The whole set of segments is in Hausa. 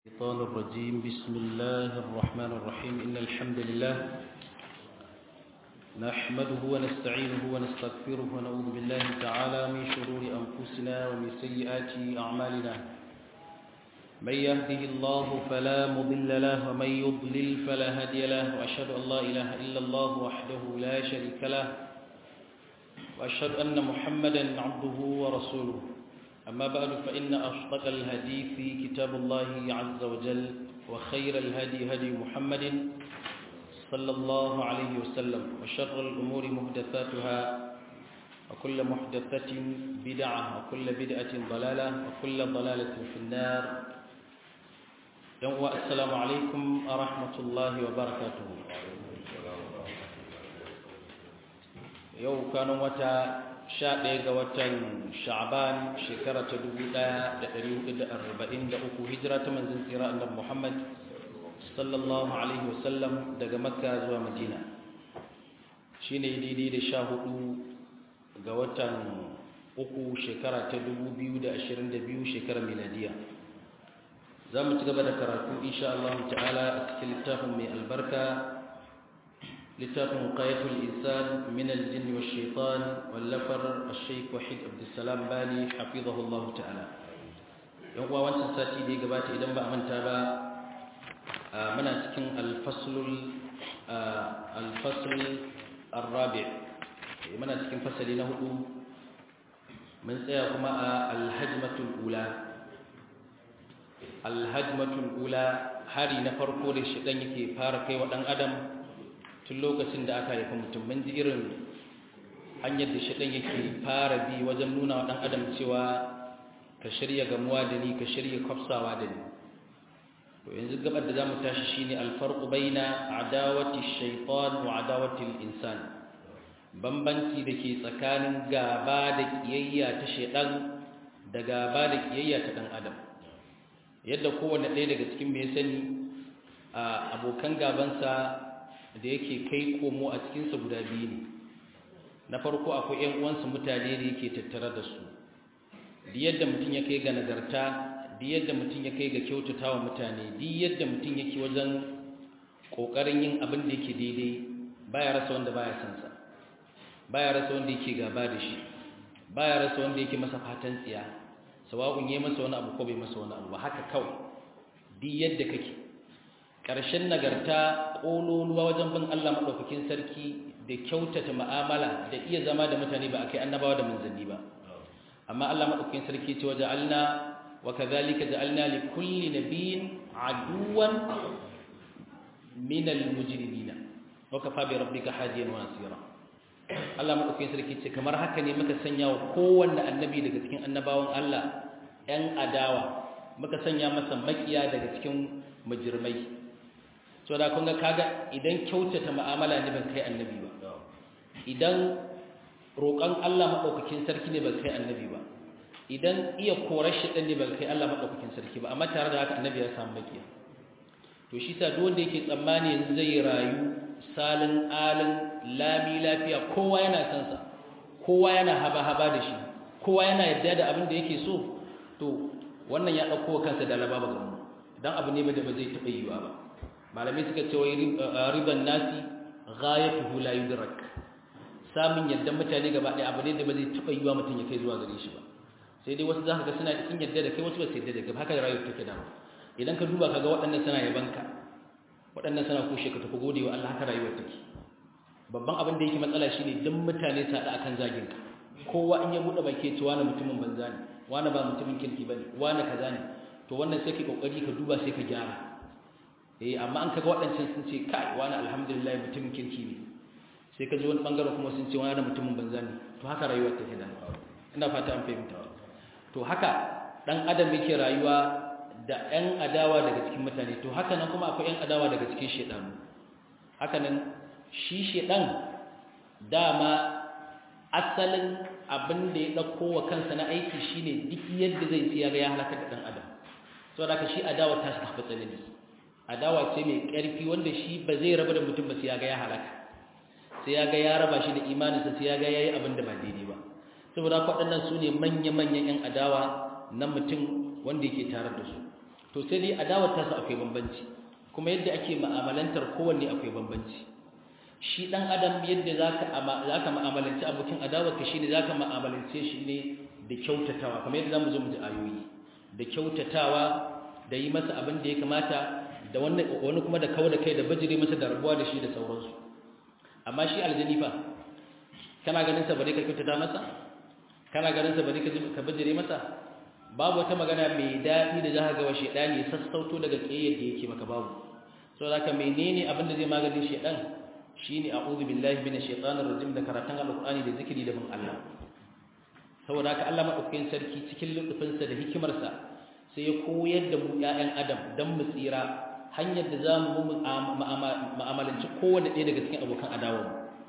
الشيطان الرجيم بسم الله الرحمن الرحيم إن الحمد لله نحمده ونستعينه ونستغفره ونعوذ بالله تعالى من شرور أنفسنا ومن سيئات أعمالنا من يهده الله فلا مضل له ومن يضلل فلا هادي له وأشهد أن لا إله إلا الله وحده لا شريك له وأشهد أن محمدا عبده ورسوله أما بعد فإن أصدق الهدي في كتاب الله عز وجل وخير الهدي هدي محمد صلى الله عليه وسلم وشر الأمور محدثاتها وكل محدثة بدعة وكل بدعة ضلالة وكل ضلالة في النار يوم السلام عليكم ورحمة الله وبركاته yau kanon wata sha ɗaya ga watan sha'ban shekara ta dubu ɗaya da ɗari hudu da arba'in da uku hijira ta manzan tsira annabi muhammad sallallahu alaihi wasallam daga makka zuwa madina shi ne daidai da sha hudu ga watan uku shekara ta dubu biyu da ashirin da biyu shekarar miladiya za mu ci gaba da karatu insha Allah ta'ala a cikin littafin mai albarka littafin qayatul insan min al-jinn wa shaitan wallafar al-shaykh wahid abdussalam bali hafizahullah ta'ala yan uwa wancan sati da ya gabata idan ba a manta ba muna cikin al-faslul al-fasl ar-rabi' muna cikin fasali na hudu mun tsaya kuma a al-hajmatul ula al-hajmatul ula hari na farko da shi dan yake fara kai wa dan adam tun lokacin da aka haifi mutum mun ji irin hanyar da shaɗan yake fara bi wajen nuna wa ɗan adam cewa ka shirya gamuwa da ni ka shirya kwafsawa da ni to yanzu gabar da za mu tashi shine alfarqu baina adawati shaytan wa adawati insan bambanci da ke tsakanin gaba da kiyayya ta shaiɗan da gaba da kiyayya ta ɗan adam yadda kowanne ɗaya daga cikin mai sani abokan gabansa da yake kai komo a cikinsa guda biyu ne na farko akwai 'yan uwansa mutane da yake tattare da su di yadda mutum ya kai ga nagarta di yadda mutum ya kai ga kyautata wa mutane di yadda mutum yake wajen ƙoƙarin yin abin da yake daidai baya rasa wanda baya son sa baya rasa wanda yake gaba da shi baya rasa wanda yake masa fatan tsiya sawa'un yayi masa wani abu ko bai masa wani abu ba haka kawai di yadda kake ƙarshen nagarta ƙololuwa wajen bin Allah maɗaukakin sarki da kyautata ma'amala da iya zama da mutane ba a kai annabawa da manzanni ba amma Allah maɗaukakin sarki ce waje alna wa kazalika ja'alna li kulli nabiyyin aduwan min al-mujrimina wa kafa bi rabbika hadiyan wa nasira Allah maɗaukakin sarki ce kamar haka ne muka sanya wa kowanne annabi daga cikin annabawan Allah ‘yan adawa muka sanya masa makiya daga cikin mujirmai so da kun ga kaga idan kyautata mu'amala ne ban kai annabi ba idan roƙon Allah madaukakin sarki ne ban kai annabi ba idan iya korar shi ne ban kai Allah madaukakin sarki ba amma tare da haka annabi ya samu makiya to shi sa duk wanda yake tsammani yanzu zai rayu salin alin lami lafiya kowa yana son sa kowa yana haba haba da shi kowa yana yadda da abin da yake so to wannan ya dauko kansa da lababa gamu dan abu ne da ba zai taɓa yiwa ba malamai suka ce wai riban nasi ghayatuhu la yudrak samun yadda mutane gaba ɗaya abu ne da ba zai taɓa yiwa mutum ya kai zuwa gare shi ba sai dai wasu zaka ga suna cikin yadda da kai wasu ba su yadda da kai haka rayuwar take da idan ka duba kaga waɗannan suna yabanka waɗannan suna kushe ka tafi gode wa Allah haka rayuwar take babban abin da yake matsala shine duk mutane su haɗa akan zagin ka kowa in ya buɗe baki ce wani mutumin banza ne wani ba mutumin kirki bane wani kaza ne to wannan sai ka kokari ka duba sai ka gyara eh amma an kaga waɗancan sun ce kai wani alhamdulillah mutumin kirki ne sai ka ji wani bangaren kuma sun ce wani da mutumin banza ne to haka rayuwar take da ina fata an fahimta to haka dan adam yake rayuwa da ƴan adawa daga cikin mutane to haka nan kuma akwai ƴan adawa daga cikin shedanu haka nan shi shedan dama asalin abin da ya dauko wa kansa na aiki shine duk yadda zai tsaya ga ya halaka da dan adam saboda ka shi adawa ta shi tafi tsanani adawa ce mai ƙarfi wanda shi ba zai raba da mutum ba sai ya ga ya halaka sai ya ga ya raba shi da imaninsa sai ya ga ya yi abin da ba daidai ba saboda waɗannan su ne manya-manyan 'yan adawa na mutum wanda yake tare da su to sai dai adawar ta su akwai bambanci kuma yadda ake ma'amalantar kowanne akwai bambanci shi dan adam yadda zaka zaka mu'amalanci abokin adawar ka shine zaka mu'amalance shi ne da kyautatawa kamar yadda zamu zo mu ji ayoyi da kyautatawa da yi masa abin da ya kamata da wani wani kuma da kawo da kai da bajire masa da rabuwa da shi da sauransu amma shi aljani fa kana ganin sa bare ka kyautata masa kana ganin sa bare ka ka bajire masa babu wata magana mai daɗi da za ka ga wa shedani ya sassauto daga kiyayyar da yake maka babu saboda haka menene abin da zai maganin shedan shine a'udhu billahi minash shaitanir rajim da karatun alqur'ani da zikiri da bin Allah saboda haka Allah madaukakin sarki cikin lutufinsa da hikimarsa sai ya koyar da mu ƴaƴan adam dan mu tsira hanyar da zamu mu mu'amalanci kowanne ɗaya daga cikin abokan adawa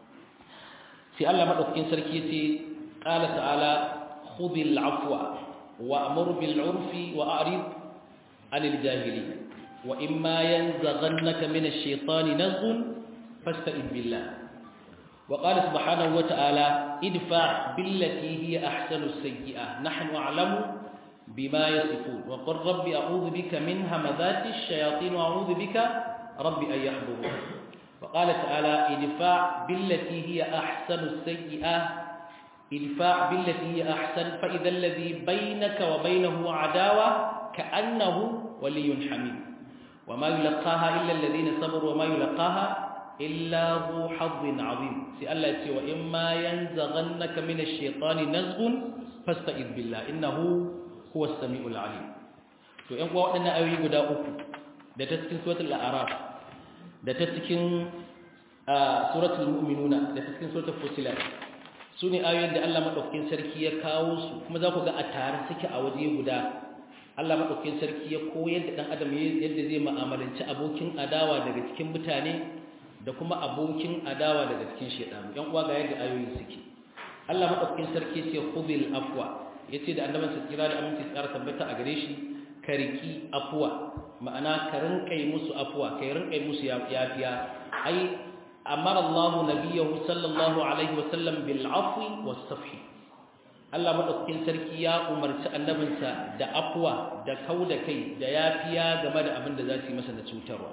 sai Allah madaukakin sarki yace qala ta'ala khudhil afwa wa'mur bil 'urfi wa'rid 'anil jahilin wa imma yanzaghannaka minash shaitani nazghun فاستئذ بالله وقال سبحانه وتعالى ادفع بالتي هي أحسن السيئة نحن أعلم بما يصفون وقل رب أعوذ بك من همذات الشياطين وأعوذ بك رب أن يحضرون وقال تعالى ادفع بالتي هي أحسن السيئة ادفع بالتي هي أحسن فإذا الذي بينك وبينه عداوة كأنه ولي حميد وما يلقاها إلا الذين صبروا وما يلقاها إلا ذو حظ عظيم سي الله يتي وإما ينزغنك من الشيطان نزغ فاستعذ بالله إنه هو السميع العليم to ƴan uwa waɗannan ayoyi guda uku da ta cikin suratul a'raf da ta cikin suratul mu'minuna da ta cikin suratul fusilat su ne ayoyin da Allah madaukakin sarki ya kawo su kuma za ku ga a tare suke a waje guda Allah madaukakin sarki ya koyar da dan adam yadda zai mu'amalanci abokin adawa daga cikin mutane da kuma abokin adawa daga cikin shedanu yan uwa ga yadda ayoyi suke Allah madaukakin sarki ce khudhil afwa yace da annaban sa kira da aminci tsara tabbata a gare shi ka riki afwa ma'ana ka rinkai musu afwa kai rinkai musu yafiya ai amara Allah nabiyahu sallallahu alaihi wa sallam bil afwi was safhi Allah madaukakin sarki ya umarci annabinsa da afwa da kauda kai da yafiya game da abin da za su yi masa na cutarwa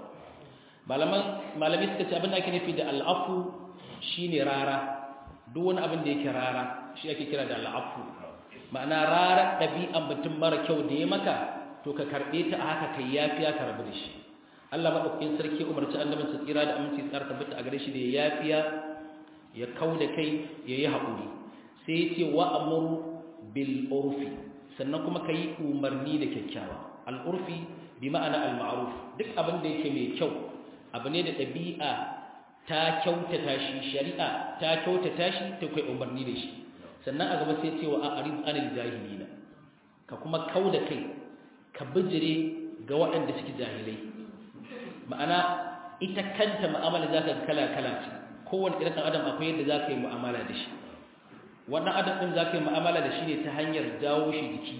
malami suka ce abin da ake nufi da al'afu shi ne rara duk wani abin da yake rara shi ake kira da al'afu ma'ana rara ɗabi'an mutum mara kyau da ya maka to ka karɓe ta a haka kai yafiya ka rabu da shi Allah maɗaukakin sarki umarci annabin sa tsira da aminci tsara tabbata a gare shi da ya yafiya ya kau da kai ya yi haƙuri sai ya ce wa amur bil urfi sannan kuma ka yi umarni da kyakkyawa al'urfi bi ma'ana al-ma'ruf duk abin da yake mai kyau abu ne da ɗabi'a ta kyautata shi shari'a ta kyautata shi ta kai umarni da shi sannan a gaba sai cewa a arif anil jahilina ka kuma kau da kai ka bijire ga waɗanda suke jahilai ma'ana ita kanta mu'amala za ka kala kala ce kowane irin ɗan adam akwai yadda za ka yi mu'amala da shi wannan adam ɗin za ka yi mu'amala da shi ne ta hanyar jawo shi jiki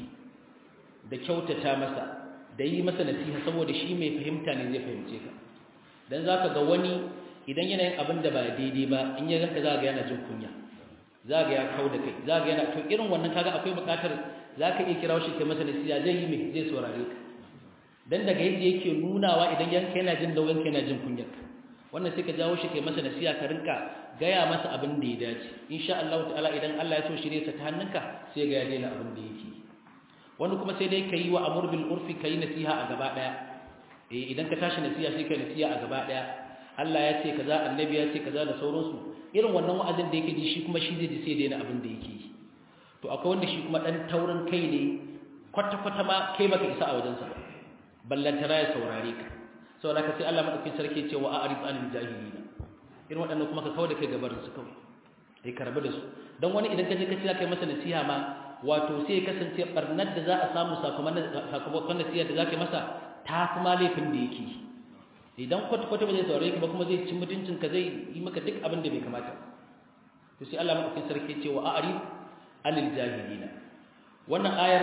da kyautata masa da yi masa nasiha saboda shi mai fahimta ne zai fahimce ka dan zaka ga wani idan yana yin abin da ba daidai ba in ya ganka zaka ga yana jin kunya zaka ya kau da kai zaka yana to irin wannan kaga akwai buƙatar zaka iya kirawo shi kai masa nasiha zai yi mai zai saurare ka dan daga yadda yake nunawa idan yanka yana jin nauyin yana jin kunyar wannan sai ka jawo shi kai masa nasiha ka rinka gaya masa abin da ya dace insha Allah ta'ala idan Allah ya so shirye sa ta hannunka sai ga ya daina abin da yake wani kuma sai dai kai wa amur bil urfi kai nasiha a gaba daya eh idan ka tashi nasiha sai kai nasiha a gaba daya Allah ya ce kaza annabi ya ce kaza da sauransu irin wannan wa'azin da yake ji shi kuma shi zai ji sai daina abin da yake yi to akwai wanda shi kuma dan taurin kai ne kwata kwata ma kai baka isa a wajensa ba ballantana ya saurare ka saboda ka sai Allah madaukakin sarki ce wa a'rif anil jahilina irin waɗannan kuma ka kawo da kai gabarin su kawai sai ka rabu da su don wani idan ka je ka ce kai masa nasiha ma wato sai ya kasance barnar da za a samu sakamakon nasiha da za ka yi masa ta kuma laifin da yake idan kwata-kwata ba zai saurare ka ba kuma zai ci mutuncin ka zai yi maka duk abin da bai kamata to sai Allah madaukakin sarki ce wa a'rif anil jahilina wannan ayar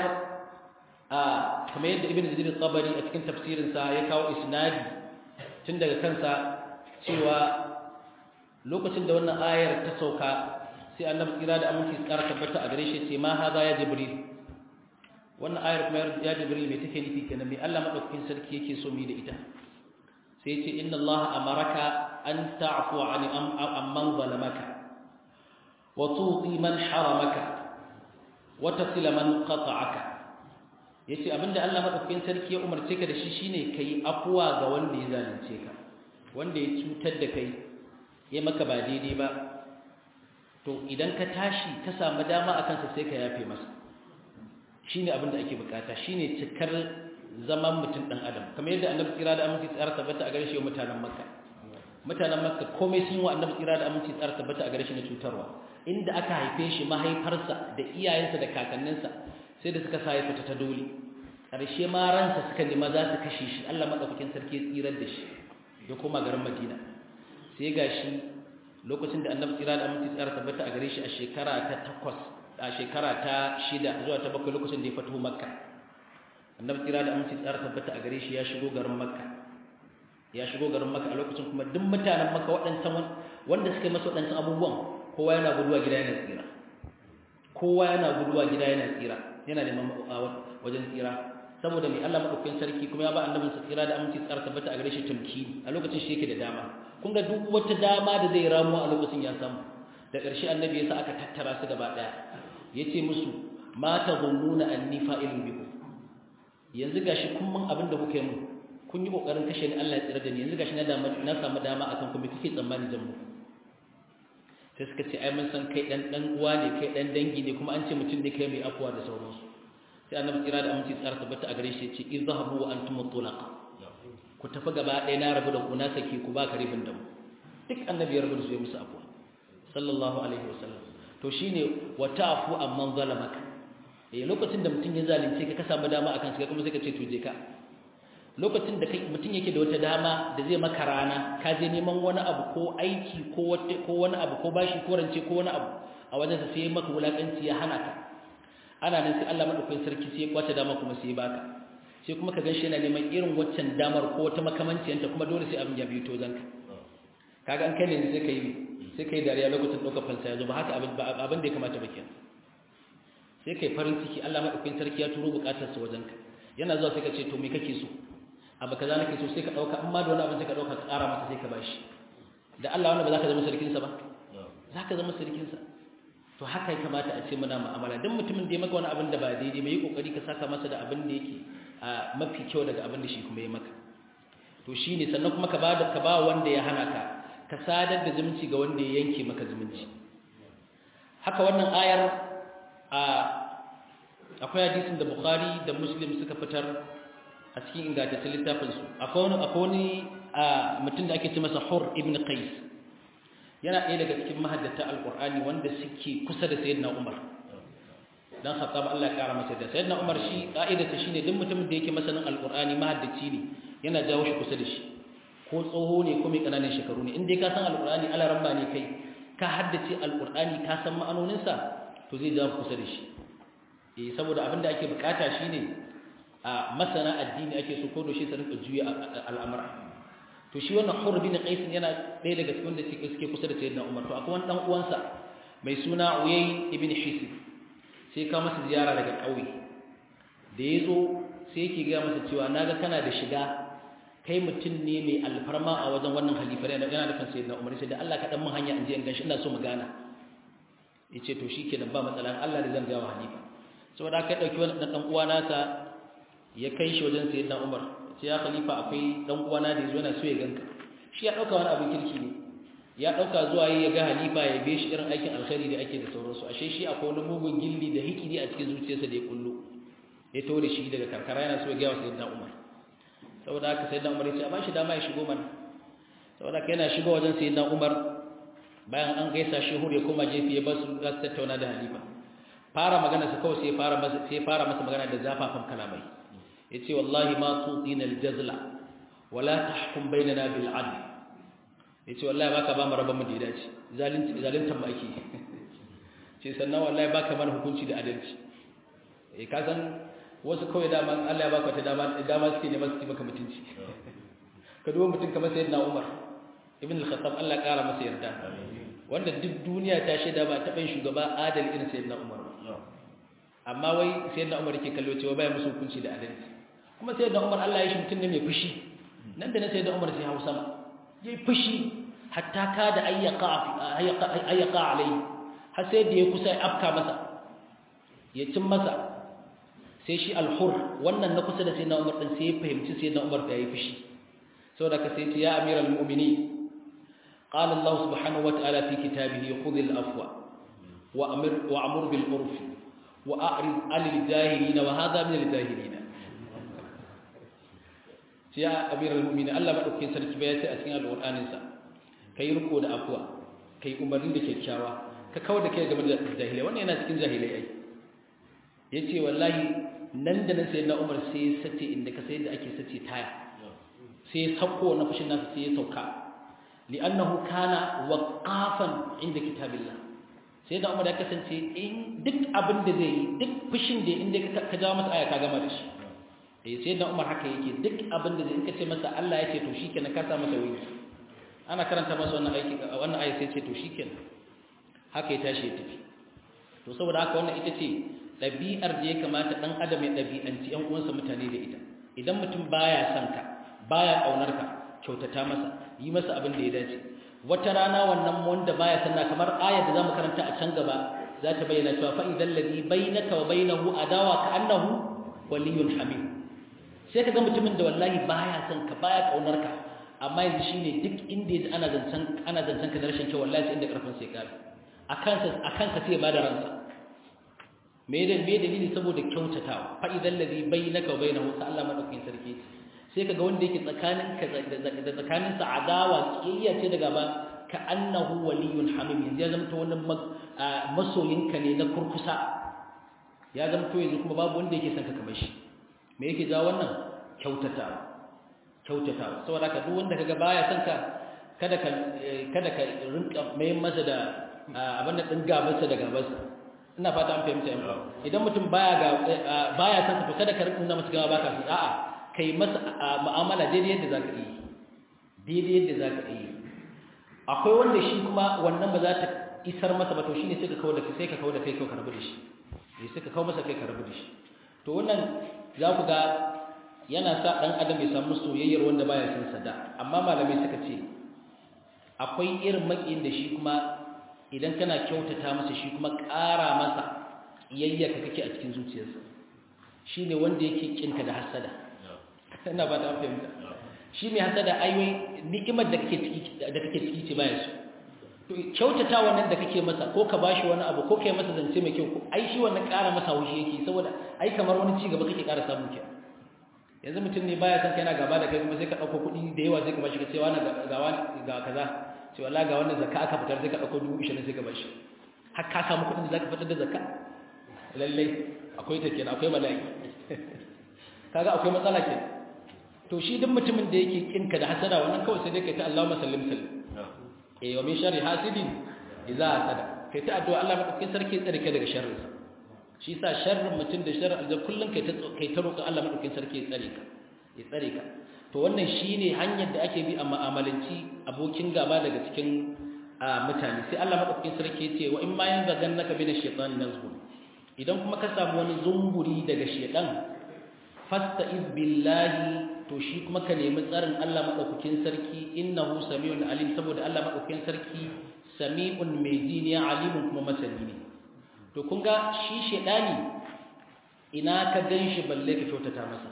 a kamar yadda ibnu jarir tabari a cikin tafsirin sa ya kawo isnadi tun daga kansa cewa lokacin da wannan ayar ta sauka sai annabi kira da aminci tsara tabbata a gare shi ce ma haza ya jibril wannan ayar kuma ya jibril mai take nufi kenan mai Allah madaukakin sarki yake so mu da ita sai ya ce inna Allah amaraka an ta'fu an amman zalamaka wa tuti man haramaka wa tasila man qata'aka yace abinda Allah madaukakin sarki ya umarce ka da shi shine kai afuwa ga wanda ya zalunce ka wanda ya cutar da kai ya maka ba daidai ba to idan ka tashi ka samu dama akan sa sai ka yafe masa shine abin da ake bukata shine cikar zaman mutum dan adam kamar yadda annabi tsira da aminci tsara tabbata a gare shi mutanen makka mutanen makka komai sun wa annabi tsira da aminci tsara tabbata a gare shi na cutarwa inda aka haife shi mahaifarsa da iyayensa da kakanninsa sai da suka sa ya fita ta dole ƙarshe ma ransa suka nema za su kashe shi Allah madaukakin sarki ya tsirar da shi ya koma garin Madina sai gashi lokacin da annabi tsira da aminci tsara tabbata a gare shi a shekara ta takwas a shekara ta shida zuwa ta bakwai lokacin da ya fito makka annabi tsira da aminci tsara tabbata a gare shi ya shigo garin makka ya shigo garin makka a lokacin kuma duk mutanen makka waɗancan wanda suka yi masa waɗancan abubuwan kowa yana guduwa gida yana tsira kowa yana guduwa gida yana tsira yana neman wajen tsira saboda mai Allah madaukakin sarki kuma ya ba annabin sa tsira da aminci tsara tabbata a gare shi tamki a lokacin shi yake da dama kun ga duk wata dama da zai ramu a lokacin ya samu da ƙarshe annabi yasa aka tattara su gaba ɗaya yace musu ma tazunnuna anni fa'ilun bikum yanzu gashi kun mun abin da kuka yi mun kun yi kokarin kashe ni Allah ya tsira da ni yanzu gashi na dama na samu dama akan ku me kike tsammani zan muku sai suka ce ai mun san kai dan dan uwa ne kai dan dangi ne kuma an ce mutum ne kai mai afuwa da sauransu sai annabi tsira da aminci tsara tabbata a gare shi yace izhabu wa antum tulaqa ku tafi gaba ɗaya na rabu da ku na sake ku ba ka ribin da mu duk annabi ya rabu da su ya musu afuwa sallallahu alaihi wasallam to shine wa ta'fu amman zalamaka eh lokacin da mutum ya zalunce ka ka samu dama akan shi kuma sai ka ce to je ka lokacin da mutum yake da wata dama da zai maka rana ka je neman wani abu ko aiki ko ko wani abu ko bashi ko rance ko wani abu a wajen sa sai maka wulakanci ya hana ka ana nan sai Allah madaukakin sarki sai ya kwace dama kuma sai ya baka sai kuma ka ganshi yana neman irin waccan damar ko wata makamanciyanta kuma dole sai abin ya biyo to zanka kaga an kai ne sai kai sai kai dariya lokacin ɗaukar fansa ya zo ba haka abin abin da ya kamata ba kenan sai kai farin ciki Allah madaukakin sarki ya turo bukatar sa wajenka yana zuwa sai ka ce to me kake so abu kaza nake so sai ka dauka amma da wani abin sai ka dauka ka ƙara masa sai ka bashi da Allah wannan ba za ka zama sarkin sa ba za ka zama sarkin sa to haka ya kamata a ce muna mu'amala dan mutumin da ya maka wani abin da ba daidai ba yi kokari ka saka masa da abin da yake a mafi kyau daga abin da shi kuma ya maka to shine sannan kuma ka ba ka ba wanda ya hana ka ka sadar da zumunci ga wanda ya yanke maka zumunci haka wannan ayar a akwai hadisin da Bukhari da Muslim suka fitar a cikin ingantaccen littafin su akwai wani akwai wani mutum da ake ce masa Hur ibn Qais yana ɗaya daga cikin mahaddata alqur'ani wanda suke kusa da sayyidina Umar dan Khattab Allah ya kara masa da sayyidina Umar shi ka'idarsa shine duk mutumin da yake masanin alqur'ani mahaddaci ne yana jawo shi kusa da shi ko tsoho ne ko mai kananan shekaru ne in dai ka san alqur'ani alaramma ne kai ka haddace alqur'ani ka san ma'anoninsa to zai jawo kusa da shi eh saboda abin da ake bukata shine a masana addini ake so ko doshi su rinka juya al'amura to shi wannan Hur bin Qais yana ɗaya daga cikin da suke kusa da Sayyidina Umar to akwai wani dan uwansa mai suna Uyay ibn Hisib sai ka masa ziyara daga ƙauye da yazo sai yake ga masa cewa naga kana da shiga kai mutum ne mai alfarma a wajen wannan halifar yana da kan Sayyidina Umar sai da Allah ka dan mun hanya in je in ganshi ina so mu gana yace to shikenan ba matsala Allah da zan ga wa halifa saboda kai dauki wani dan uwa nasa ya kai shi wajen sayyidina Umar sai ya khalifa akwai dan uwana da yazo yana so ya ganka shi ya dauka wani abin kirki ne ya dauka zuwa yi ya ga halifa ya be shi irin aikin alkhairi da ake da sauransu ashe shi akwai wani mugun gilli da hikiri a cikin zuciyarsa da ya kullu ya to da shi daga karkara yana so ya ga sayyidina Umar saboda haka sayyidina Umar ya ce a ba shi dama ya shigo mana saboda haka yana shigo wajen sayyidina Umar bayan an gaisa shi hur ya koma jefi ya basu za su tattauna da halifa fara magana su kawai sai fara masa sai fara masa magana da zafafan kalamai yace wallahi ma tutina aljazla wala tahkum bainana bil adl yace wallahi baka ba mu rabon mu da dace zalunci zaluntan ba ake ce sannan wallahi baka mana hukunci da adalci eh ka san wasu kawai dama Allah ya baka ta dama dama suke ne masu maka mutunci ka duba mutum kamar sayyidina Umar ibn al-Khattab Allah kara masa yarda wanda duk duniya ta shaida ba taɓa yin shugaba adali irin sayyidina Umar amma wai sai da Umar yake kallo cewa baya musu hukunci da adalci kuma sai da Umar Allah ya shi mutum ne mai fushi nan da nan sai da Umar sai Hausa yayi fushi hatta ka da ayyaka ayyaka alai har sai da ya kusa ya afka masa ya cin masa sai shi al-hur wannan na kusa da sai na Umar din sai ya fahimci sai da Umar da yayi fushi saboda ka sai ya amiral mu'minin قال الله سبحانه وتعالى في كتابه خذ العفو وأمر وأمر بالعرف وأعرض عن الجاهلين وهذا من الجاهلين يا أمير المؤمنين الله ما أكين سرك بياتي أسين القرآن إنسا كي ركو دا أفوا كي أمرين دا كيكشاوا ككوا دا كي جمال الجاهلية وانا ينا سكين جاهلية أي يتي والله nan da nan sai na Umar sai ya sace inda ka sai da ake sace taya sai ya sauko na fushin nasa sai ya sauka li'annahu kana waqafan inda kitabillah sai da Umar ya kasance in duk abin da zai yi duk fushin da inda ka jawo masa aya ka gama da shi eh sai da Umar haka yake duk abin da zai in ka ce masa Allah ya ce to shikenan ka sa masa wuyi ana karanta masa wannan aiki wannan aya sai ce to shikenan haka ya tashi ya tafi to saboda haka wannan ita ce ɗabi'ar da ya kamata ɗan adam ya ɗabi'anci ‘yan uwansa mutane da ita idan mutum baya son ka baya ƙaunar ka kyautata masa yi masa abin da ya dace wata rana wannan wanda baya sanna kamar ayar da zamu karanta a can gaba za ta bayyana cewa fa idan ladhi bainaka wa bainahu adawa ka annahu waliyyun hamim sai ka ga mutumin da wallahi baya son ka baya ƙaunar ka amma yanzu shine duk inda yaji ana zancen ana zancen ka da rashin kyau wallahi sai inda karfin sai ka akan sa akan ka sai ba da ransa me da me dalili saboda kyautatawa fa idan ladhi bainaka wa bainahu sa Allah madaukakin sarki sai kaga wanda yake tsakanin ka da tsakanin sa adawa kiyayya ce daga ba ka annahu waliyun hamim yanzu ya zama to wannan masoyinka ne na kurkusa ya zama to yanzu kuma babu wanda yake son ka kamar shi me yake jawo wannan kyautatawa kyautatawa saboda ka duk wanda kaga baya son ka kada ka kada ka rinka mai masa da abin da din gabansa da gabansa ina fata an fahimta yan idan mutum baya ga baya san to kada ka rinka masa gaba baka su a'a kai masa mu'amala daidai yadda zaka yi daidai yadda zaka yi akwai wanda shi kuma wannan ba za ta isar masa ba to shine sai ka kawo da sai ka kawo da kai ka rabu da shi eh sai ka kawo masa kai ka rabu da shi to wannan za ku ga yana sa dan adam ya samu soyayyar wanda baya son sa da amma malamai suka ce akwai irin makiyin da shi kuma idan kana kyautata masa shi kuma ƙara masa yayyaka kake a cikin zuciyarsa shi ne wanda yake kinka da hasada ina ba ta fahimta shi mai hasada aiwai ni'imar da kake ciki da kake ciki ce baya su to kyautata wannan da kake masa ko ka bashi wani abu ko kai masa zance mai kyau ai shi wannan ƙara masa haushi yake saboda ai kamar wani ci gaba kake ƙara samu ke yanzu mutum ne baya san kai yana gaba da kai kuma sai ka ɗauko kuɗi da yawa sai ka bashi ka ce wani ga kaza ce wala ga wannan zakka aka fitar sai ka dauko 20 sai ka bar shi har ka samu kudin da zaka fitar da zakka lalle akwai ta kenan akwai bala'i kaga akwai matsala ke to shi duk mutumin da yake kinka da hasada wannan kawai sai dai kai ta Allahumma sallim sallim eh wa min sharri hasidin idza hasada kai ta addu'a Allah madaukakin sarki tsare kai daga sharrin sa shi sa sharrin mutum da sharrin aljan kullun kai ta kai ta roƙa Allah madaukakin sarki ya tsare ka ya tsare ka to wannan shine hanyar da ake bi a mu'amalanci abokin gaba daga cikin mutane sai Allah madaukakin sarki ya ce wa in ma yanzagannaka bin ash-shaytan nazghun idan kuma ka samu wani zunguri daga shaytan fasta'iz billahi to shi kuma ka nemi tsarin Allah madaukakin sarki innahu samiun alim saboda Allah madaukakin sarki sami'un mai ji ne alimun kuma masani ne to kun ga shi shaytani ina ka ganshi balle ka kyautata masa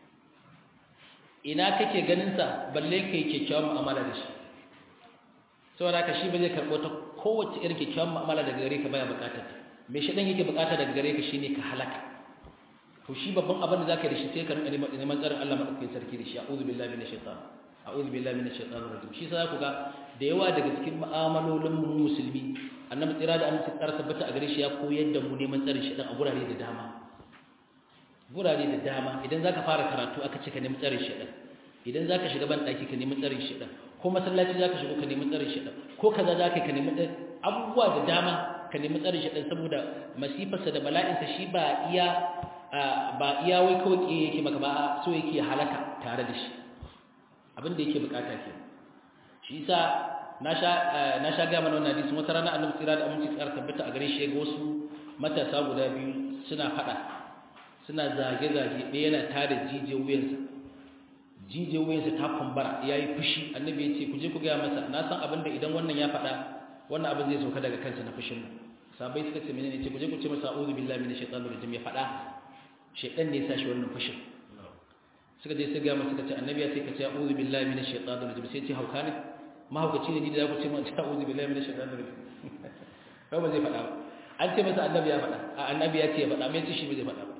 ina kake ganinsa balle kai kyakkyawan mu'amala da shi saboda haka shi ba zai karɓo ta kowace irin kyakkyawan mu'amala daga gare ka baya bukata me shi dan yake bukata daga gare ka shine ka halaka to shi babban abin da zaka yi da shi sai ka rinka neman tsarin Allah madaukakin sarki da shi a'udhu billahi minash shaitan a'udhu billahi minash shaitanir rajim shi sai ku ga da yawa daga cikin mu'amalolin mu musulmi annabi tsira da annabi tsara tabbata a gare shi ya koyar da mu neman tsarin shaitan a gurare da dama gurare da dama idan zaka fara karatu aka ce ka nemi tsarin shedan idan zaka shiga ban daki ka nemi tsarin shedan ko masallaci zaka shigo ka nemi tsarin shedan ko kaza zaka ka nemi abubuwa da dama ka nemi tsarin shedan saboda masifarsa da bala'insa shi ba iya ba iya wai kawai ke yake maka ba so yake halaka tare da shi abin da yake bukata ke shi yasa na sha na sha ga mana wannan hadisi wata rana annabi tsira da aminci tsara tabbata a gare shi ga wasu matasa guda biyu suna fada suna zage-zage ɗaya yana tada jijiyar wuyansa jijiyar wuyansa ta kumbara ya yi fushi annabi ya ce ku je ku gaya masa na san abin da idan wannan ya faɗa wannan abin zai sauka daga kansa na fushin nan sabai suka ce menene ce ku je ku ce masa a'udhu billahi minash shaitanir rajim ya faɗa shaitan ne ya sa shi wannan fushin suka je su gaya masa suka ce annabi ya ce ka ce a'udhu billahi minash shaitanir rajim sai ce hauka ne mahaukaci ne ni da ku ce mun a'udhu billahi minash shaitanir rajim ba ba zai faɗa ba an ce masa annabi ya faɗa a annabi ya ce ya faɗa mai ce shi ba zai faɗa ba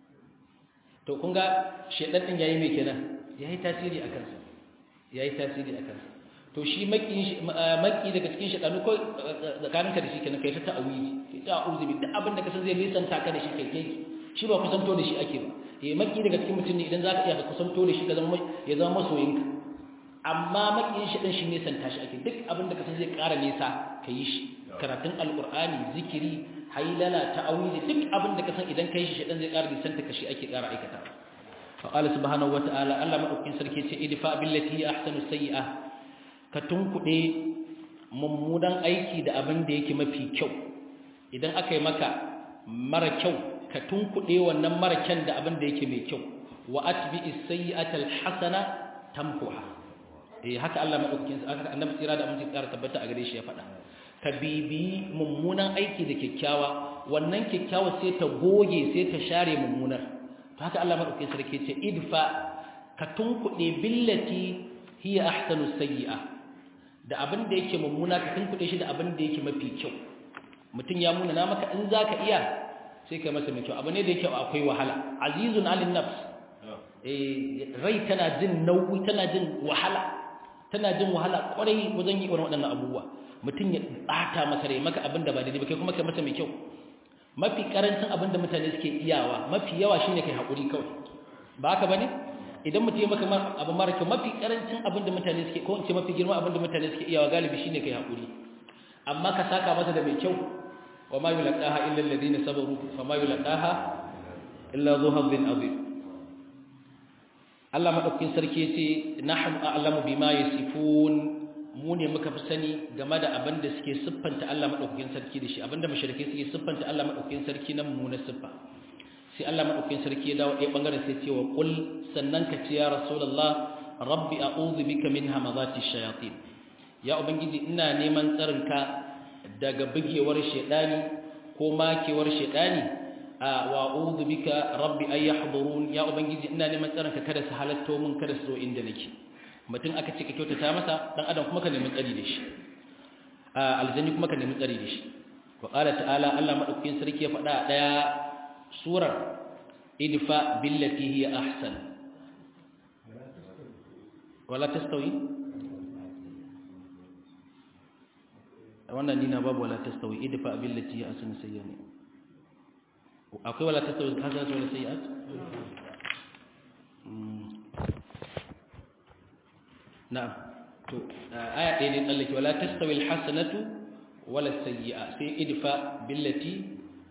to kun ga shaitan din yayi me kenan yayi tasiri a kansa yayi tasiri a kansa to shi maki maki daga cikin shaitanu ko tsakaninka da shi kenan kai ta ta'awili kai ta a'udhu bi duk abin da kasan zai nisanta ka da shi kai kai shi ba kusanto da shi ake ba eh maki daga cikin mutum ne idan zaka iya ka kusanto da shi ka zama ya zama masoyinka amma makiyin shi din shi nisanta shi ake duk abin da kasan zai ƙara nisa ka yi shi karatun alqur'ani zikiri hailala ta'awili duk abin da kasan idan kai shi shi zai ƙara nisanta ka shi ake ƙara aikata فقال سبحانه وتعالى الله مدوكين sarki ce idfa billati ahsanu sayyi'ah ka tunkuɗe mummunan aiki da abin da yake mafi kyau idan aka yi maka mara kyau ka tunkuɗe wannan mara kyan da abin da yake mai kyau wa atbi as-sayyi'ata al-hasana tamhuha eh haka Allah madaukakin haka annabi tsira da aminci tsara tabbata a gare shi ya faɗa ka bibi mummunan aiki da kyakkyawa wannan kyakkyawa sai ta goge sai ta share mummunar to haka Allah madaukakin sarki ce idfa ka tunkuɗe billati hiya ahsanu sayyi'a da abin da yake mummuna ka tunkuɗe shi da abin da yake mafi kyau mutum ya muna na maka in zaka iya sai kai masa mai kyau abu ne da yake akwai wahala azizun alin nafs eh rai tana jin nauyi tana jin wahala tana jin wahala kwarai wajen yi irin waɗannan abubuwa mutum ya bata masa rai maka abin da ba daidai ba kai kuma kai masa mai kyau mafi karancin abin da mutane suke iyawa mafi yawa shine kai hakuri kawai ba haka bane idan mutum ya maka abu mara kyau mafi karancin abin da mutane suke ko in ce mafi girma abin da mutane suke iyawa galibi shine kai hakuri amma ka saka masa da mai kyau wa ma yulqaha illa alladhina sabaru fa ma yulqaha illa dhu hadhin azim Allah madaukakin sarki yace nahnu a'lamu bima yasifun mu ne muka fi sani game da abin da suke siffanta Allah madaukakin sarki da shi abinda mushrike suke siffanta Allah madaukakin sarki na mummuna siffa sai Allah madaukakin sarki ya dawo ɗaya bangaren sai ce wa qul sannan ka ce ya rasulullah rabbi a'udhu bika min hamazati shayatin ya ubangiji ina neman tsarinka daga bugewar shedani ko makewar shedani wa a'udhu bika rabbi ay yahdurun ya ubangiji ina neman tsarinka kada su halatto min kada su zo inda nake mutum aka ce ka kyautata masa dan adam kuma ka nemi tsari da shi aljanni kuma ka nemi tsari da shi wa qala ta'ala Allah madaukakin sarki ya faɗa daya surar idfa billati hiya ahsan wala tastawi wannan dina babu wala tastawi idfa billati hiya ahsan sayyani akwai wala tastawi hasanatu wala sayyi'at na'am to aya ɗaya ne tsallake wala tastawi alhasanatu wala sayyi'a sai idfa billati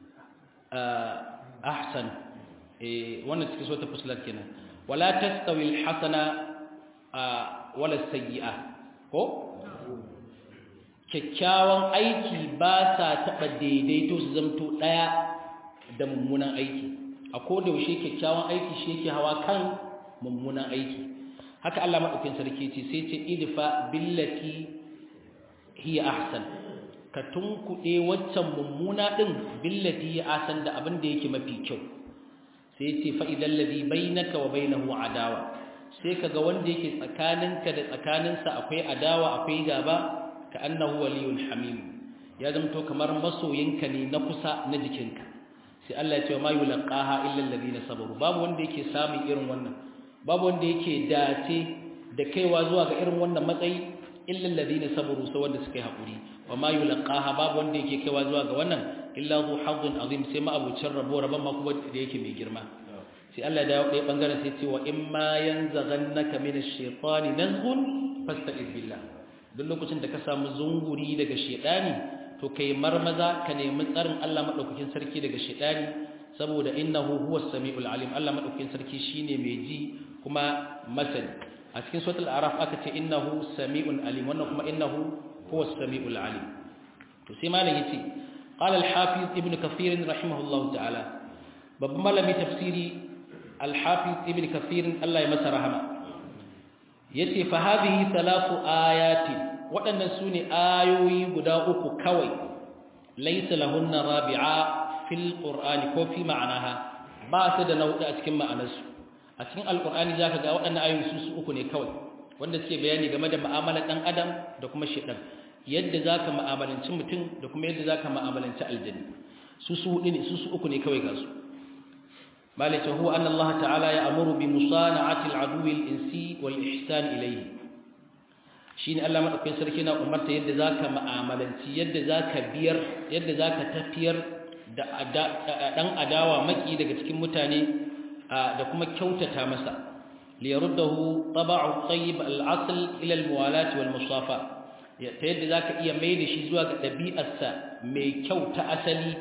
ahsan eh wannan cikin sota fusilat kenan wala tastawi alhasana wala sayyi'a ko kyakkyawan aiki ba sa taɓa daidaito su zamto ɗaya da mummunan aiki a koda yaushe kyakkyawan aiki shi yake hawa kan mummunan aiki haka Allah madaukakin sarki ce sai ce idfa billati hiya ahsan ka tunkuɗe waccan mummuna din billati hiya ahsan da abin da yake mafi kyau sai ce fa idal ladhi bainaka wa bainahu adawa sai kaga wanda yake tsakaninka da tsakaninsa akwai adawa akwai gaba ka annahu waliyul hamim ya zamto kamar masoyinka ne na kusa na jikinka sai Allah ya ce ma yulqaha illa alladhina sabaru babu wanda yake samun irin wannan babu wanda yake dace da kaiwa zuwa ga irin wannan matsayi illa alladhina sabaru sai wanda suka yi hakuri wa ma yulqaha babu wanda yake kaiwa zuwa ga wannan illa zu hazzun azim sai ma abucin rabo rabon ma kuma da yake mai girma sai Allah da ya bangaren sai ce wa imma yanzaghannaka minash shaitani nazghun fasta'iz billah duk lokacin da ka samu zunguri daga shaitani to kai marmaza ka nemi tsarin Allah madaukakin sarki daga shaitani saboda innahu huwas samiul alim Allah madaukakin sarki shine mai ji kuma masani a cikin suratul araf aka ce innahu samiul alim wannan kuma innahu huwas samiul alim to sai malam yace qala al hafiz ibn kathir rahimahullahu ta'ala babban malami tafsiri al-hafiz ibn kathir Allah ya masa rahama yace fa hadhihi thalathu ayati waɗannan sune ayoyi guda uku kawai laysa lahunna rabi'a fil qur'ani ko fi ma'anaha ba su da nau'i a cikin ma'anarsu a cikin alqur'ani zaka ga waɗannan ayoyi su su uku ne kawai wanda suke bayani game da mu'amalar dan adam da kuma shedan yadda zaka mu'amalanci mutum da kuma yadda zaka mu'amalanci aljanna su su hudu ne su su uku ne kawai ga su مالك هو أن الله تعالى يأمر بمصانعة العدو الإنسي والإحسان إليه شين الله مدوكين سركينا أمرت يد ذاك مآملنتي يد ذاك بير يد ذاك تفير dan adawa maki daga cikin mutane da kuma kyautata masa liyaruddahu taba'u tayyib al-asl ila al-muwalat wal musafa ta yadda zaka iya mai da shi zuwa ga dabi'arsa mai kyau ta asali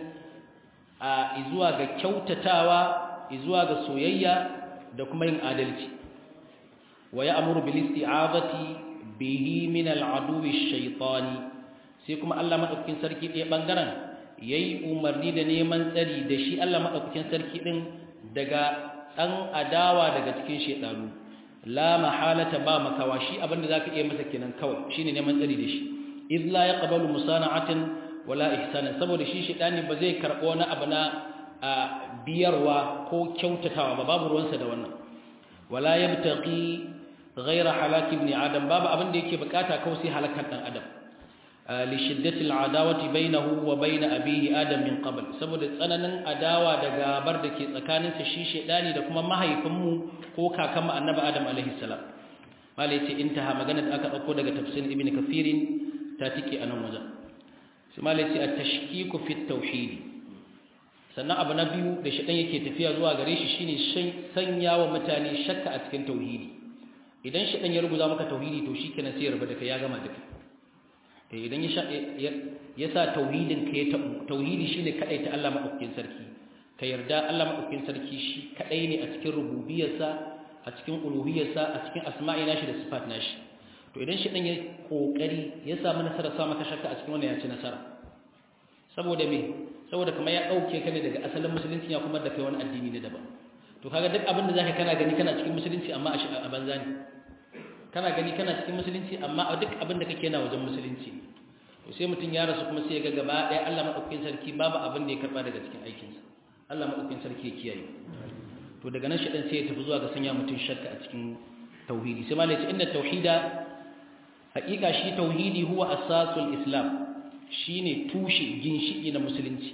a zuwa ga kyautatawa zuwa ga soyayya da kuma yin adalci wa ya'muru bil isti'azati bihi min al-aduwi ash-shaytani sai kuma Allah madaukakin sarki ɗaya bangaren yayi umarni da neman tsari da shi Allah madaukakin sarki din daga dan adawa daga cikin shedanu la mahalata ba makawa shi abinda zaka iya masa kenan kawai shine neman tsari da shi iz la yaqbalu musana'atan wala ihsanan saboda shi shedani ba zai karbo na abu na a biyarwa ko kyautatawa ba babu ruwansa da wannan wala yabtaqi ghayra halaki ibn adam babu abin da yake bukata kawai sai halakan dan adam li shiddati al'adawati bainahu wa bain abihi adam min qabl saboda tsananin adawa da gabar da ke tsakanin sa shi shedani da kuma mahaifin mu ko kakan mu annabi adam alaihi salam mala yace intaha magana da aka dauko daga tafsir ibn kathirin ta tike anan wajen sai mala yace at-tashkiku fi at-tauhid sannan abu na biyu da shaɗan yake tafiya zuwa gare shi shine sanya wa mutane shakka a cikin tauhidi idan shaɗan ya ruguza maka tauhidi to shikenan sai ya rabu da kai ya gama da kai idan ya sa tauhidin ka ya tabu tauhidi shine kadai ta Allah madaukakin sarki ka yarda Allah madaukakin sarki shi kadai ne a cikin rububiyarsa a cikin uluhiyarsa a cikin asma'i nashi da sifat nashi to idan shaɗan ya kokari ya samu nasara sa maka shakka a cikin wannan ya ci nasara saboda me saboda kamar ya dauke ka ne daga asalin musulunci ya kuma da kai wani addini ne daban to kaga duk abin da zaka kana gani kana cikin musulunci amma a banza ne kana gani kana cikin musulunci amma duk abin da kake na wajen musulunci to sai mutum ya rasu kuma sai ya ga gaba ɗaya Allah madaukakin sarki babu abin da ya karba daga cikin aikinsa Allah madaukakin sarki ya kiyaye to daga nan shedan sai ya tafi zuwa ga sanya mutum shakka a cikin tauhidi sai malai ce inna tauhida haƙiƙa shi tauhidi huwa asasul islam shine tushe ginshiki na musulunci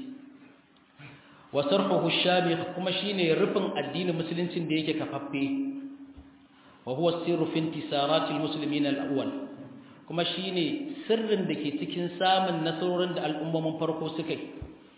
wa sarhuhu shamikh kuma shine rufin addinin musuluncin da yake kafaffe wa huwa sirru fi intisarati almuslimin alawwal kuma shine sirrin da ke cikin samun nasarorin da al'ummomin farko suka yi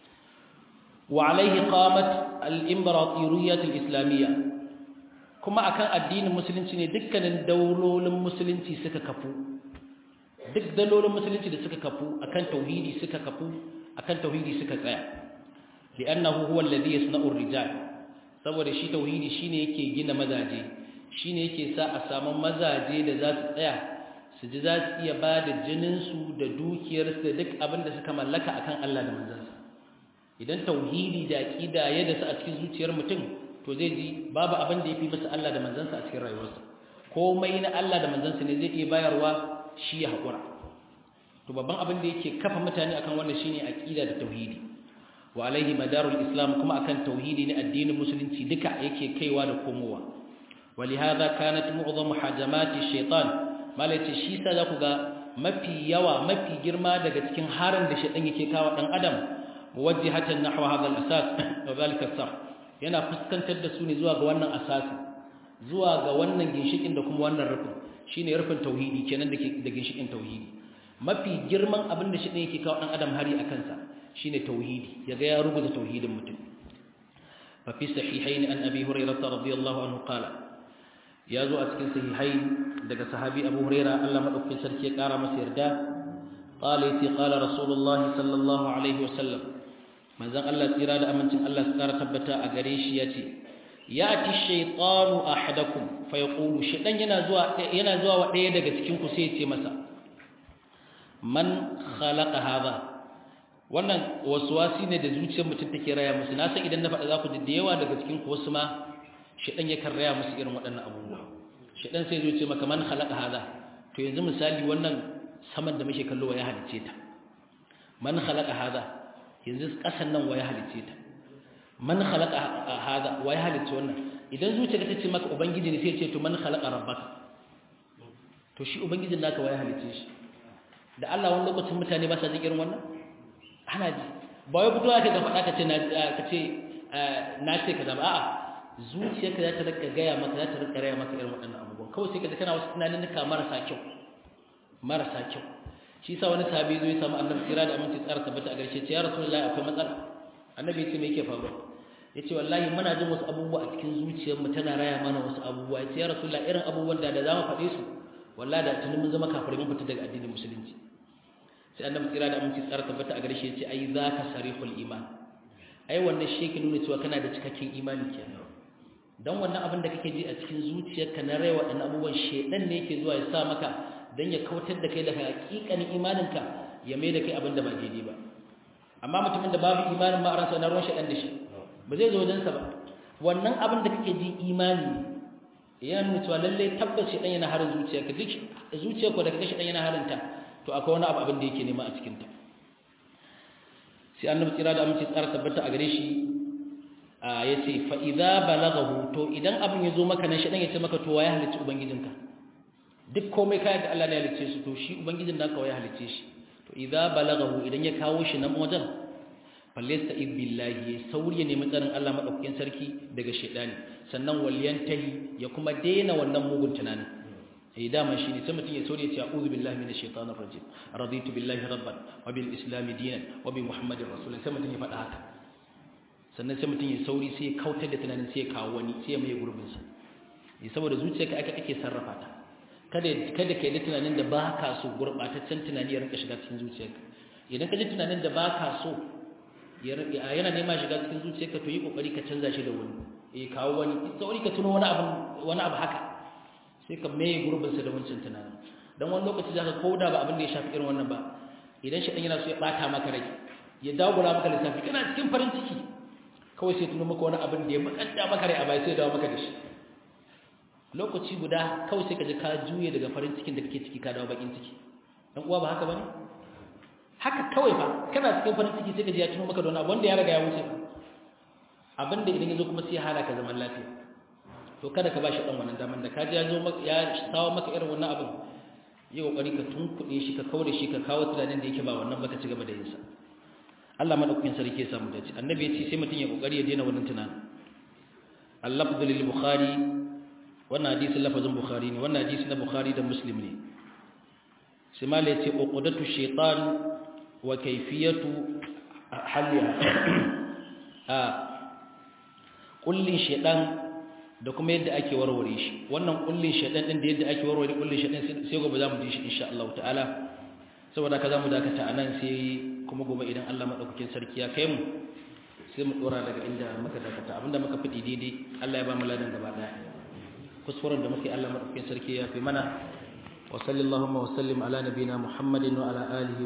wa alaihi qamat al-imbaratiriyyah al-islamiyya kuma akan addinin musulunci ne dukkanin daulolin musulunci suka kafu duk dalolin musulunci da suka kafu akan tauhidi suka kafu akan tauhidi suka tsaya li'annahu huwa alladhi yasna'u ar-rijal saboda shi tauhidi shine yake gina mazaje shine yake sa a samu mazaje da za su tsaya su ji za su iya ba da jinin su da dukiyar su da duk abin da suka mallaka akan Allah da manzansa idan tauhidi da aqida ya da su a cikin zuciyar mutum to zai ji babu abin da yafi masa Allah da manzansa a cikin rayuwarsa komai na Allah da manzansa ne zai iya bayarwa shi ya haƙura to babban abin da yake kafa mutane akan wannan shine aqida da tauhidi wa alaihi madarul islam kuma akan tauhidi ne addinin musulunci duka yake kaiwa da komowa walihada kanat mu'zamu hajamati shaytan malaci shi sa zaku ga mafi yawa mafi girma daga cikin harin da shaytan yake kawo dan adam muwajjihatan nahwa hadha al-asas wa dhalika as yana fuskantar da su ne zuwa ga wannan asasi zuwa ga wannan ginshikin da kuma wannan rufin shine rufin tauhidi kenan da da ginshikin tauhidi mafi girman abin da shi ne yake kawo dan adam hari a kansa shine tauhidi yaga ya rubuta tauhidin mutum fa fi sahihain an abi hurairah radiyallahu anhu qala ya zo a cikin sahihain daga sahabi abu hurairah Allah madaukakin sarki ya kara masa yarda qala yati qala rasulullah sallallahu alaihi wasallam manzon Allah tsira da amincin Allah su kara tabbata a gare shi yace yati shaytanu ahadakum fa yaqulu shaytan yana zuwa yana zuwa wa daya daga cikin ku sai ya ce masa man khalaqa hadha wannan waswasi ne da zuciyar mutum take raya musu na san idan na faɗa za ku ji da yawa daga cikin ku wasu ma shedan yakan raya musu irin waɗannan abubuwa shedan sai zo ce maka man khalaqa hada to yanzu misali wannan saman da muke kallo ya halice ta man khalaqa hada yanzu kasan nan waya halice ta man khalaqa hada waya halice wannan idan zuciyarka ta ce maka ubangiji ne sai ya ce to man khalaqa rabbaka to shi ubangijin naka waya halice shi da Allah wani lokacin mutane ba sa jin irin wannan ana ji ba wai fitowa ka ga faɗa ka ce na ka ce na ce kaza ba a'a zuciyarka za ta rika gaya maka za ta rika raya maka irin waɗannan abubuwan kawai sai ka kana wasu tunanin ka marasa kyau marasa kyau shi yasa wani sahabi zo ya samu annabi kira da aminci tsara tabbata a garshe ce ya rasulullahi akwai matsala annabi ya ce me yake faruwa ya ce wallahi muna jin wasu abubuwa a cikin zuciyarmu tana raya mana wasu abubuwa ya ce ya rasulullahi irin abubuwan da da za mu faɗe su wallahi da tuni mun zama kafirai mun fita daga addinin musulunci sai annabi kira da aminci tsara tabbata a garshe ya ce ai zaka sarihul iman ai wannan shi yake nuna cewa kana da cikakken imani kenan dan wannan abin da kake ji a cikin zuciyarka na rai waɗannan abubuwan shedan ne yake zuwa ya sa maka dan ya kautar da kai daga hakikanin imaninka ya mai da kai abin da ba daidai ba amma mutumin da babu imanin ma a ransa na ruwan shedan da shi ba zai zo wajensa ba wannan abin da kake ji imani yana nuna cewa lalle tabbas shedan yana harin zuciyarka duk zuciyarka da kake shedan yana harinta to akwai wani abu abin da yake nema a cikin ta sai annabi tsira da amince tsara tabbata a gare shi ya ce fa'iza balagahu to idan abin ya zo maka nan shaɗan ya ce maka to ya halicci ubangijinka duk komai kayan da Allah ne halicce su to shi ubangijin naka ya halicce shi to idza balagahu idan ya kawo shi nan wajen fallesta billahi ya sauri ya nemi tsarin Allah madaukakin sarki daga shaidani sannan waliyantahi ya kuma daina wannan mugun tunanin eh dama shine sai mutum ya sauri ya ce a'udhu billahi minash shaitanir rajim raditu billahi rabban wa bil islam dinan wa bi muhammadin rasulun sai mutum ya faɗa haka sannan sai mutum ya sauri sai ya kautar da tunanin sai ya kawo wani sai ya mai gurbin sa eh saboda zuciyarka aka ake sarrafa ta kada kada kai da tunanin da ba ka so gurbataccen tunani ya rinka shiga cikin zuciyarka idan ka ji tunanin da ba ka so yana nema shiga cikin zuciyarka to yi kokari ka canza shi da wani eh kawo wani sauri ka tuno wani abu wani abu haka sai ka mai gurbin sa da wancan tunanin dan wani lokaci zaka koda ba abin da ya shafi irin wannan ba idan shi dan yana so ya bata maka rai ya dagula maka lissafi kana cikin farin ciki kawai sai tuno maka wani abin da ya makanta maka rai a bai sai ya dawo maka da shi lokaci guda kawai sai ka ji ka juye daga farin cikin da kake ciki ka dawo bakin ciki dan uwa ba haka bane haka kawai ba kana cikin farin ciki sai ka ji ya tuno maka da wani abu wanda ya riga ya wuce abin da idan ya zo kuma sai ya hana ka zaman lafiya to kada ka bashi dan wannan daman da ka ji ya zo maka ya sawo maka irin wannan abin yi kokari ka tunkuɗe shi ka kaure shi ka kawo tunanin da yake ba wannan baka ci gaba da yin sa Allah madaukakin sarki ya samu dace annabi ya ce sai mutum ya kokari ya daina wannan tunanin al-lafdhu lil bukhari wannan hadisin lafazin bukhari ne wannan hadisi na bukhari da muslim ne sai mala yace uqdatu shaytan wa kayfiyatu halliha a kullin shaytan da kuma yadda ake warware shi wannan kullin shaytan din da yadda ake warware kullin shaytan sai gobe zamu ji shi insha Allah ta'ala saboda ka zamu dakata anan sai kuma gobe idan Allah madaukakin sarki ya kai mu sai mu dora daga inda muka dakata abinda muka fidi daidai Allah ya ba mu ladan gaba daya kuskuren da muke Allah madaukakin sarki ya fi mana wa sallallahu wa sallim ala nabina Muhammadin wa ala alihi